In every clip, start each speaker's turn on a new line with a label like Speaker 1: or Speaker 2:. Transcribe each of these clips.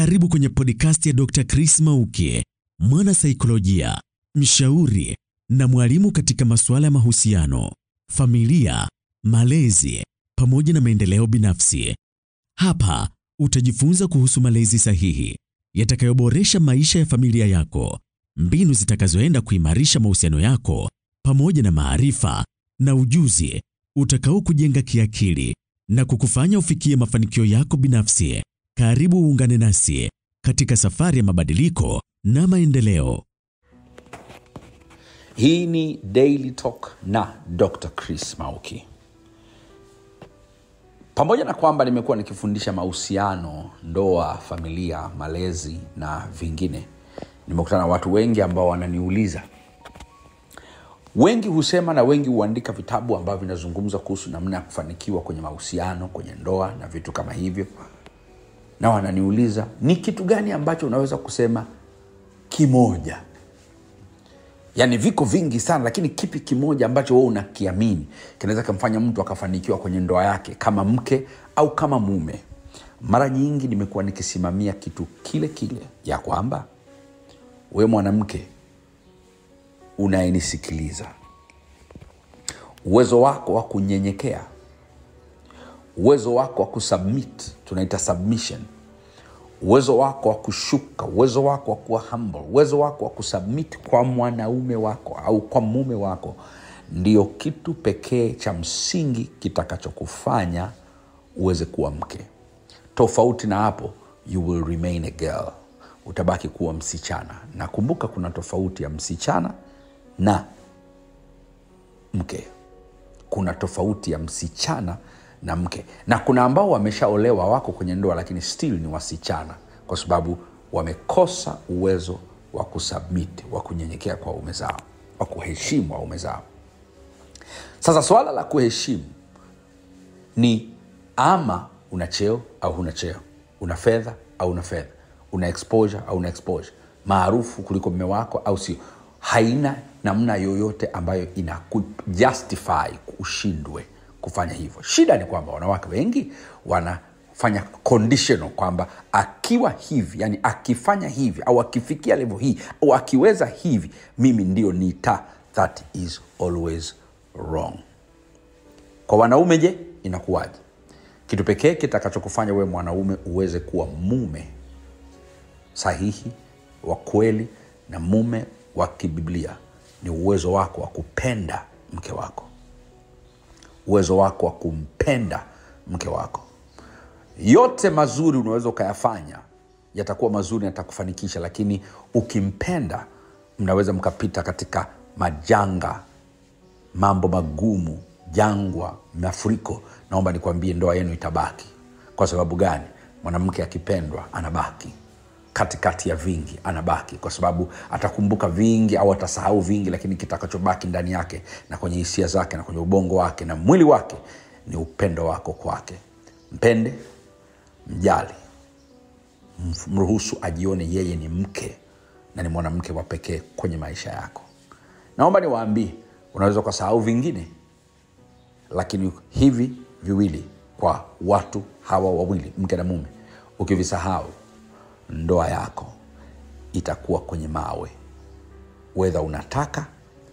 Speaker 1: Karibu kwenye podcast ya Dr. Chris Mauki, mwana saikolojia, mshauri na mwalimu katika masuala ya mahusiano, familia, malezi pamoja na maendeleo binafsi. Hapa utajifunza kuhusu malezi sahihi yatakayoboresha maisha ya familia yako, mbinu zitakazoenda kuimarisha mahusiano yako pamoja na maarifa na ujuzi utakao kujenga kiakili na kukufanya ufikie mafanikio yako binafsi. Karibu uungane nasi katika safari ya mabadiliko na maendeleo.
Speaker 2: Hii ni Daily Talk na Dr. Chris Mauki. Pamoja na kwamba nimekuwa nikifundisha mahusiano, ndoa, familia, malezi na vingine, nimekutana na watu wengi ambao wananiuliza. Wengi husema na wengi huandika vitabu ambavyo vinazungumza kuhusu namna ya kufanikiwa kwenye mahusiano, kwenye ndoa na vitu kama hivyo, na wananiuliza ni kitu gani ambacho unaweza kusema kimoja yaani viko vingi sana lakini kipi kimoja ambacho wewe unakiamini kinaweza kumfanya mtu akafanikiwa kwenye ndoa yake kama mke au kama mume mara nyingi nimekuwa nikisimamia kitu kile kile ya kwamba we mwanamke unayenisikiliza uwezo wako wa kunyenyekea uwezo wako wa kusubmit tunaita submission uwezo wako wa kushuka uwezo wako wa kuwa humble uwezo wako wa kusubmit kwa mwanaume wako au kwa mume wako ndio kitu pekee cha msingi kitakachokufanya uweze kuwa mke tofauti na hapo you will remain a girl utabaki kuwa msichana na kumbuka kuna tofauti ya msichana na mke kuna tofauti ya msichana na mke na kuna ambao wameshaolewa wako kwenye ndoa lakini still ni wasichana kwa sababu wamekosa uwezo wa kusubmit wa kunyenyekea kwa waume zao wa kuheshimu waume zao sasa swala la kuheshimu ni ama una cheo au huna cheo una fedha au una fedha una exposure au una exposure maarufu kuliko mme wako au sio haina namna yoyote ambayo ina justify ushindwe kufanya hivyo shida ni kwamba wanawake wengi wanafanya conditional kwamba akiwa hivi yani akifanya hivi au akifikia levo hii au akiweza hivi mimi ndio nita that is always wrong kwa wanaume je inakuwaje kitu pekee kitakachokufanya wewe mwanaume uweze kuwa mume sahihi wa kweli na mume wa kibiblia ni uwezo wako wa kupenda mke wako uwezo wako wa kumpenda mke wako yote mazuri unaweza ukayafanya yatakuwa mazuri yatakufanikisha lakini ukimpenda mnaweza mkapita katika majanga mambo magumu jangwa mafuriko naomba nikwambie ndoa yenu itabaki kwa sababu gani mwanamke akipendwa anabaki katikati ya vingi anabaki kwa sababu atakumbuka vingi au atasahau vingi lakini kitakachobaki ndani yake na kwenye hisia zake na kwenye ubongo wake na mwili wake ni upendo wako kwake mpende mjali mruhusu ajione yeye ni mke na ni mwanamke wa pekee kwenye maisha yako naomba niwaambie unaweza ukasahau vingine lakini hivi viwili kwa watu hawa wawili mke na mume ukivisahau ndoa yako itakuwa kwenye mawe wedha unataka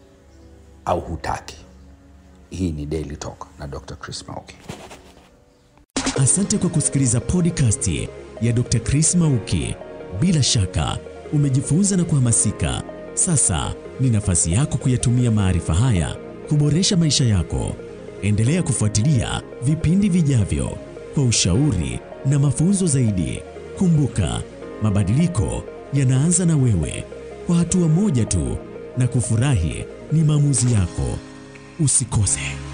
Speaker 2: au hutaki hii ni daily talk na dr chris mauki
Speaker 1: Asante kwa kusikiliza podcast ya Dr. Chris Mauki. Bila shaka umejifunza na kuhamasika. Sasa ni nafasi yako kuyatumia maarifa haya kuboresha maisha yako. Endelea kufuatilia vipindi vijavyo kwa ushauri na mafunzo zaidi. Kumbuka, mabadiliko yanaanza na wewe, kwa hatua moja tu, na kufurahi ni maamuzi yako. Usikose.